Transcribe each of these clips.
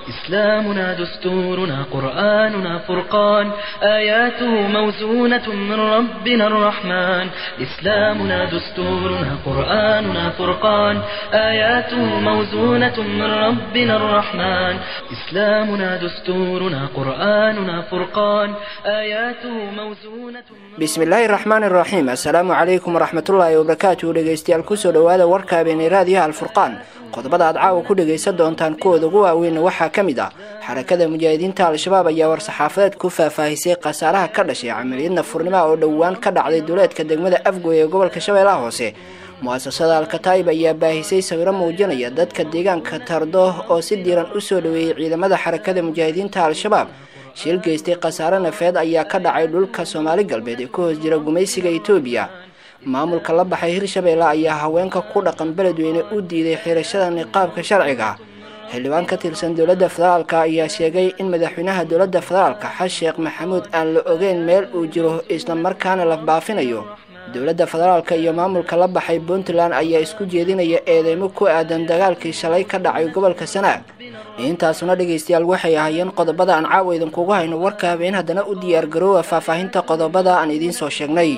إسلامنا دستورنا قرآننا فرقان آياته موزونة من ربنا الرحمن إسلامنا دستورنا قرآننا فرقان آياته موزونة من ربنا الرحمن إسلامنا دستورنا قرآننا فرقان آياته موزونة bismi illaahi raxmaan iraxiim assalaamu calaykum waraxmatullaahi wabarakaatu dhegeystayaal kusoo dhowaada warka habeenay raadiyaha alfurqaan qodobada aad caawa ku dhegaysan doontaan kuwooda ugu waaweynna waxaa ka mid ah xarakada mujaahidiinta al-shabaab ayaa war-saxaafadeed ku faahfaahisay khasaaraha ka dhashay camaliyadna furnimaha oo dhowaan ka dhacday duleedka degmada afgoy ee gobolka shabeellaha hoose mu-asasada alkataib ayaa baahisay sawiro muujinaya dadka deegaanka tardo oo si diiran u soo dhoweeyey ciidamada xarakada mujaahidiinta al-shabaab shil geystay khasaare nafeed ayaa ka dhacay dhulka soomaali galbeed ee ku hoos jira gumaysiga etoobiya maamulka la baxay hirshabeelle ayaa haweenka ku dhaqan beledweyne u diiday xirashada niqaabka sharciga xildhibaan ka tirsan dowladda federaalka ayaa sheegay in madaxweynaha dowladda federaalka xas sheekh maxamuud aan la ogeyn meel uu jiro islamarkaana la baafinayo dowladda federaalka iyo maamulka la baxay puntland ayaa isku jeedinaya eedeymo ku aadan dagaalkii shalay ka dhacay gobolka sanaag intaasuna dhegaystayaal waxay ahaayeen qodobada aan caawa idinkugu hayno warka habeen haddana u diyaar garoowa faahfaahinta qodobada aan idiin soo sheegnay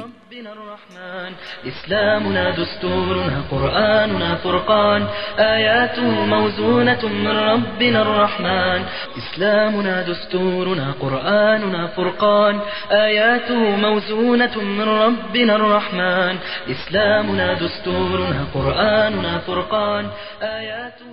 الرحمن إسلامنا دستورنا قرآننا فرقان آياته موزونة من ربنا الرحمن إسلامنا دستورنا قرآننا فرقان آياته موزونة من ربنا الرحمن إسلامنا دستورنا قرآننا فرقان آياته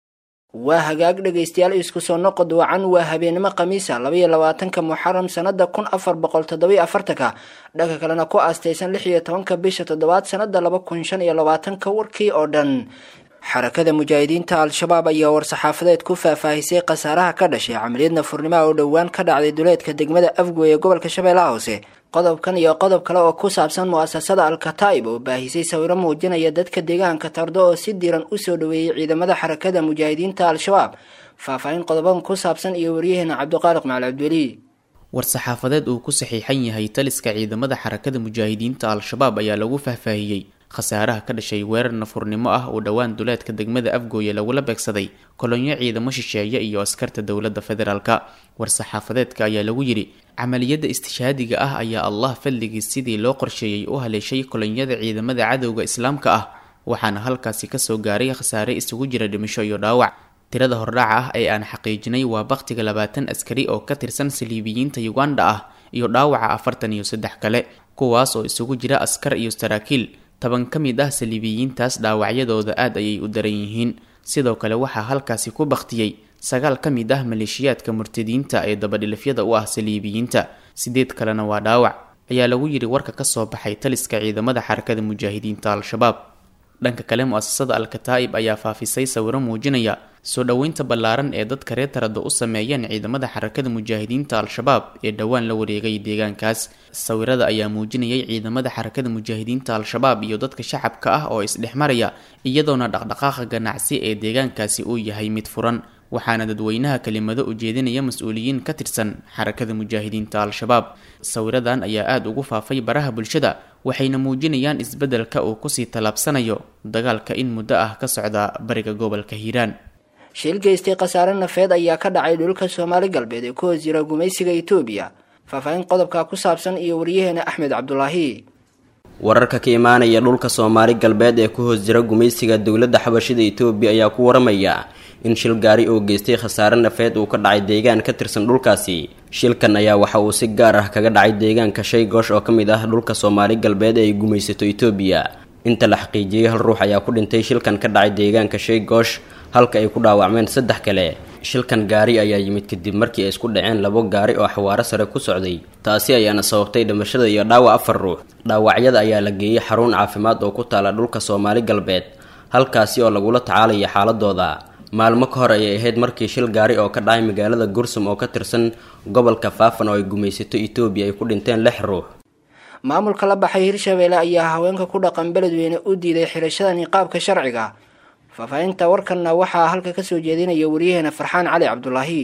waa hagaag dhegaystayaal isku soo noqod wacan waa habeenimo khamiisa labaiyo labaatanka muxaram sanada kun afar boqol toddobiyo afartanka dhanka kalena ku aastaysan lix iyo tobanka bisha toddobaad sanada laba kun shan iyo labaatanka warkii oo dhan xarakada mujaahidiinta al-shabaab ayaa war-saxaafadeed ku faahfaahisay khasaaraha ka dhashay camaliyadna furnimaha oo dhowaan ka dhacday duleedka degmada afgoy ee gobolka shabeellaha hoose qodobkan iyo qodob kale oo ku saabsan mu-asasada al-kataib oo baahisay sawiro muujinaya dadka deegaanka tardo oo si diiran usoo dhoweeyey ciidamada xarakada mujaahidiinta al-shabaab faahfaahin qodobadan ku saabsan iyo waryaheena cabdiqaaliq macali cabdiweli war-saxaafadeed uu ku saxiixan yahay taliska ciidamada xarakada mujaahidiinta al-shabaab ayaa lagu faahfaahiyey khasaaraha ka dhashay weerar nafurnimo ah oo dhowaan duleedka degmada afgooye lagula beegsaday kolonyo ciidamo shisheeye iyo askarta dowladda federaalka war-saxaafadeedka ayaa lagu yidhi camaliyadda istishhaadiga ah ayaa allah fadligiis sidii loo qorsheeyey u haleeshay kolonyada ciidamada cadowga islaamka ah waxaana halkaasi kasoo gaaray khasaare isugu jira dhimasho iyo dhaawac tirada hordhaca ah ee aan xaqiijinay waa baktiga labaatan askari oo ka tirsan saliibiyiinta uganda ah iyo dhaawaca afartan iyo saddex kale kuwaas oo isugu jira askar iyo saraakiil toban ka mid ah saliibiyiintaas dhaawacyadooda aad ayay u daran yihiin sidoo kale waxaa halkaasi ku baktiyey sagaal ka mid ah maleeshiyaadka murtadiinta ee dabadhilifyada u ah saliibiyiinta sideed kalena waa dhaawac ayaa lagu yidhi warka kasoo baxay taliska ciidamada xarakada mujaahidiinta al-shabaab dhanka kale mu-asasada al-kataa'ib ayaa faafisay sawiro muujinaya soo dhoweynta ballaaran ee dadka reer tarado u sameeyeen ciidamada xarakada mujaahidiinta al-shabaab ee dhowaan la wareegay deegaankaas sawirada ayaa muujinayay ciidamada xarakada mujaahidiinta al-shabaab iyo dadka shacabka ah oo isdhexmaraya iyadoona dhaqdhaqaaqa ganacsi ee deegaankaasi uu yahay mid furan waxaana dadweynaha kelimado ujeedinaya mas-uuliyiin ka tirsan xarakada mujaahidiinta al-shabaab sawiradan ayaa aada ugu faafay baraha bulshada waxayna muujinayaan isbeddelka uu kusii tallaabsanayo dagaalka in muddo ah ka socda bariga gobolka hiiraan shil geystay khasaare nafeed ayaa ka dhacay dhulka soomaali galbeed ee ku hoos jira gumaysiga etoobiya faahfaahin qodobka ku saabsan iyo waryaheena axmed cabdulaahi wararka ka imaanaya dhulka soomaali galbeed ee ku hoos jira gumaysiga dowladda xabashida etoobiya ayaa ku waramaya in shil gaari oo geystay khasaare nafeed uu ka dhacay deegaan ka tirsan dhulkaasi shilkan ayaa waxa uu si gaar ah kaga dhacay deegaanka shay goosh oo ka mid ah dhulka soomaali galbeed ee ay gumaysato etoobiya inta la xaqiijiyey hal ruux ayaa ku dhintay shilkan ka dhacay deegaanka shay goosh halka ay ku dhaawacmeen saddex kale shilkan gaari ayaa yimid kadib markii ay isku dhaceen labo gaari oo xawaaro sare ku socday taasi ayaana sababtay dhimashada iyo dhaawac afar ruux dhaawacyada ayaa la geeyey xarun caafimaad oo ku taala dhulka soomaali galbeed halkaasi oo lagula tacaalaya xaaladooda maalmo ka hor ayay ahayd markii shil gaari oo ka dhacay magaalada gursum oo ka tirsan gobolka faafan oo ay gumaysato etoobiya ay ku dhinteen lix ruux maamulka la baxay hirshabeelle ayaa haweenka ku dhaqan beledweyne u diiday xirashada niqaabka sharciga faahfaahinta warkanna waxaa halka kasoo jeedinaya waryaheena farxaan cali cabdulaahi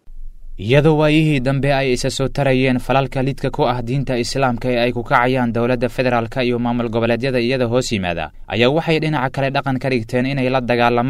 iyadoo waayihii dambe ay isa soo tarayeen falalka lidka ku ah diinta islaamka ee ay ku kacayaan dowladda federaalka iyo maamul goboleedyada iyada hoos yimaada ayaa waxay dhinaca kale dhaqan ka dhigteen inay la dagaalamaan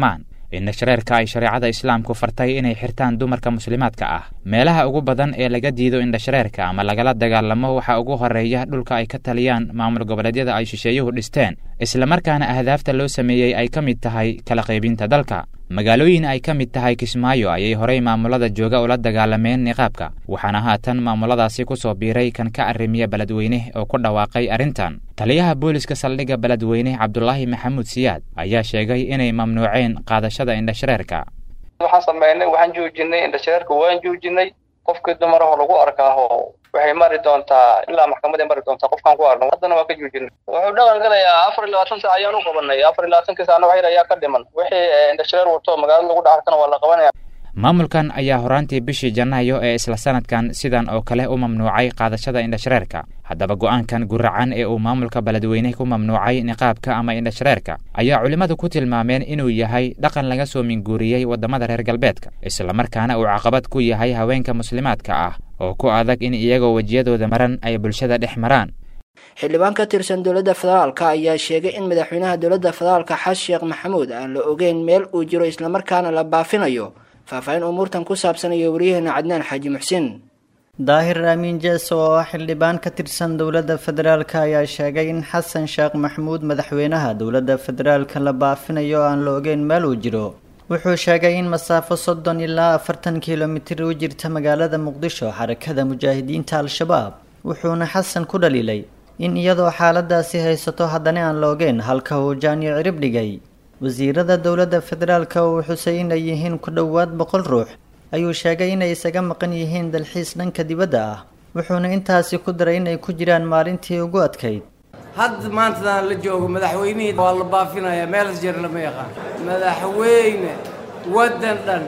indhashareerka ay shareecada islaamku fartay inay xirtaan dumarka muslimaadka ah meelaha ugu badan ee laga diido indhashareerka ama lagala dagaalamo waxaa ugu horeeya dhulka ay ka taliyaan maamul goboleedyada ay shisheeyuhu dhisteen islamarkaana ahdaafta loo sameeyey ay ka mid tahay kala qaybinta dalka magaalooyin ay ka mid tahay kismaayo ayay horey maamulada jooga ula dagaalameen niqaabka waxaana haatan maamuladaasi ku soo biiray kan ka arrimiya beledweyne oo ku dhawaaqay arrintan taliyaha booliska saldhigga beledweyne cabdulaahi maxamuud siyaad ayaa sheegay inay mamnuuceen qaadashada indhashareerka waxaan sameynay waxaan joojinay indhashareerka waan joojinay qofkii dumaraho lagu arkaaho waxay mari doontaa ilaa maxkamaday mari doontaa qofkaan ku arno haddana waa ka joojinay wuxuu dhaqan galayaa afar iyo labaatan saac ayaan u qabanay afar iyo labaatanki saacna wax yar ayaa ka dhiman wixii indhashareer wato magaalada lagu dhaxarkana waa la qabanaya maamulkan ayaa horaantii bishii janaayo ee isla sanadkan sidan oo kale u mamnuucay qaadashada indhashareerka haddaba go'aankan guracan ee uu maamulka beledweyne ku mamnuucay niqaabka ama indhashareerka ayaa culimmadu ku tilmaameen inuu yahay dhaqan laga soo minguuriyey waddamada reer galbeedka islamarkaana uu caqabad ku yahay haweenka muslimaadka ah oo ku adag in iyagoo wejiyadooda maran ay bulshada dhex maraan xildhibaan ka tirsan dowladda federaalka ayaa sheegay in madaxweynaha dowladda federaalka xas sheekh maxamuud aan la ogeyn meel uu jiro islamarkaana la baafinayo faahfaahin umuurtan ku saabsan iyo waryaheena cadnaan xaaji muxsin daahir aamin jeeso oo ah xildhibaan ka tirsan dowladda federaalka ayaa sheegay in xasan sheekh maxamuud madaxweynaha dowladda federaalka la baafinayo aan la ogeyn meel uu jiro wuxuu sheegay in masaafo soddon ilaa afartan kilomitir u jirta magaalada muqdisho xarakada mujaahidiinta al-shabaab wuxuuna xasan ku dhaliilay in iyadoo xaaladaasi haysato haddana aan la ogeyn halka uu jaanyo cirib dhigay wasiirada dowladda federaalka uu xusay inay yihiin ku dhowaad boqol ruux ayuu sheegay inay isaga maqan yihiin dalxiis dhanka dibadda ah wuxuuna intaasi ku daray inay ku jiraan maalintii ugu adkayd hadda maantadan la joogo madaxweynihii waa la baafinayaa meelas jeer lama yaqaan madaxweyne waddan dhan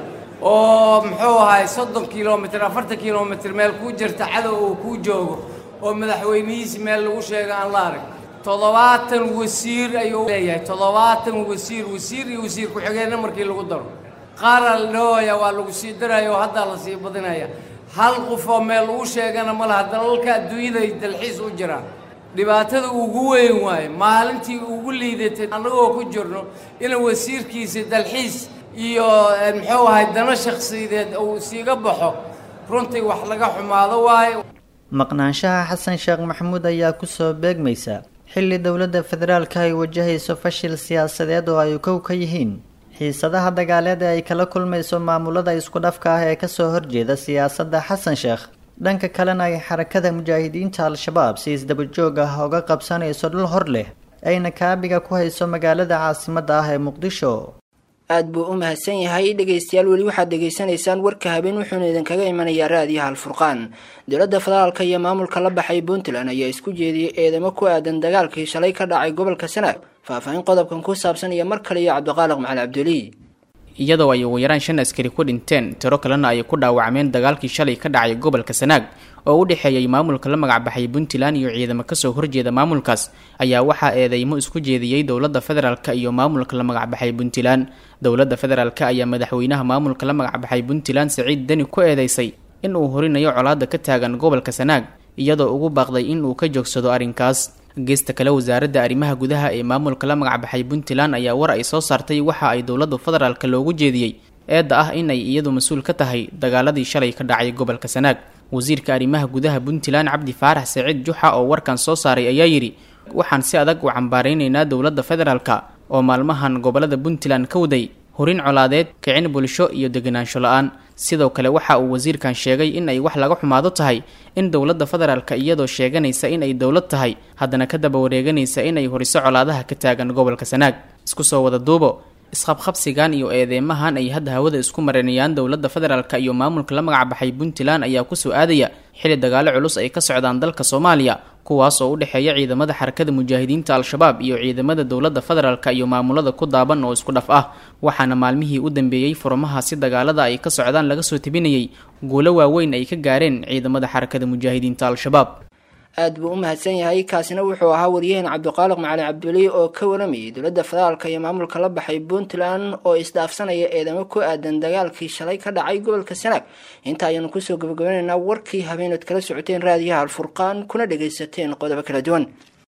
oo muxuu ahay soddon kilomitr afartan kilomitr meel kuu jirta cadow uu kuu joogo oo madaxweynihiisi meel lagu sheego aan la arag toddobaatan wasiir ayuu leeyahay toddobaatan wasiir wasiir iyo wasiir ku-xigeenna markii lagu daro qaaraa la dhahooya waa lagu sii daraya oo haddaa la sii badinaya hal qof oo meel lagu sheegana ma laha dalalka adduunyaday dalxiis u jiraan dhibaatada ugu weyn waaye maalintii ugu liidatay annagoo ku jirno ina wasiirkiisa dalxiis iyo muxuu ahay dano shakhsiyadeed uu siiga baxo runtii wax laga xumaado waaye maqnaanshaha xasan sheekh maxamuud ayaa kusoo beegmaysa xilli dowladda federaalka ay wajahayso fashil siyaasadeed oo ay kow ka yihiin xiisadaha dagaaleed ee ay kala kulmayso maamulada isku dhafka ah ee kasoo horjeeda siyaasadda xasan sheekh dhanka kalena ay xarakada mujaahidiinta al-shabaab si isdabajoog ah oga qabsanayso dhul hor leh ayna kaabiga ku hayso magaalada caasimadda ah ee muqdisho aad buu u mahadsan yahay dhegaystayaal weli waxaad dhegaysanaysaan warka habeen wuxuuna idinkaga imanayaa raadiyaha alfurqaan dowladda federaalka iyo maamulka la baxay puntland ayaa isku jeediyey eedamo ku aadan dagaalkii shalay ka dhacay gobolka sanaag faahfaahin qodobkan ku saabsan iyo mar kale iyo cabdiqaaliq macali cabduli iyadoo ay ugu yaraan shan askari ku dhinteen tiro kalena ay ku dhaawacmeen dagaalkii shalay ka dhacay gobolka sanaag oo u dhexeeyay maamulka la magacbaxay puntland iyo ciidamo kasoo horjeeda maamulkaas ayaa waxaa eedeymo isku jeediyey dowladda federaalka iyo maamulka la magacbaxay puntland dowladda federaalk ayaa madaxweynaha maamulka la magacbaxay puntland saciid deni ku eedeysay in uu horinayo colaada ka taagan gobolka sanaag iyadoo ugu baaqday in uu ka joogsado arrinkaas geesta kale wasaaradda arrimaha gudaha ee maamulka la magacbaxay puntland ayaa war ay soo saartay waxa ay dowladda federaalka loogu jeediyey eedda ah in ay iyadu mas-uul ka tahay dagaaladii shalay ka dhacay gobolka sanaag wasiirka arrimaha gudaha puntland cabdi faarax saciid juxa oo warkan soo saaray ayaa yidhi waxaan si adag u cambaaraynaynaa dowladda federaalka oo maalmahan gobolada puntland ka waday horin colaadeed kicin bulsho iyo deganaansho la-aan sidoo kale waxa uu wasiirkan sheegay in ay wax laga xumaado tahay in dowladda federaalka iyadoo sheeganaysa in ay dowlad tahay haddana ka daba wareeganaysa inay horiso colaadaha ka taagan gobolka sanaag isku soo wada duubo isqabqabsigan iyo eedeymahan ay hadda hawada isku marinayaan dowladda federaalka iyo maamulka la magacbaxay puntland ayaa kusoo aadaya xili dagaalo culus ay ka socdaan dalka soomaaliya kuwaas oo u dhexeeya ciidamada xarakada mujaahidiinta al-shabaab iyo ciidamada dowladda federaalka iyo maamulada ku daaban oo isku dhaf ah waxaana maalmihii u dambeeyey furmahaasi dagaalada ay ka socdaan laga soo tebinayay guulo waaweyn ay ka gaareen ciidamada xarakada mujaahidiinta al-shabaab aad buu u mahadsan yahay kaasina wuxuu ahaa waryaheen cabdiqaaliq macali cabduli oo ka waramayay dowladda federaalka iyo maamulka la baxay puntland oo isdhaafsanaya eedamo ku aadan dagaalkii shalay ka dhacay gobolka sanaag inta ayaanu kusoo gabagabanaynaa warkii habeenaad kala socoteen raadiyaha alfurqaan kuna dhagaysateen qodobo kala duwan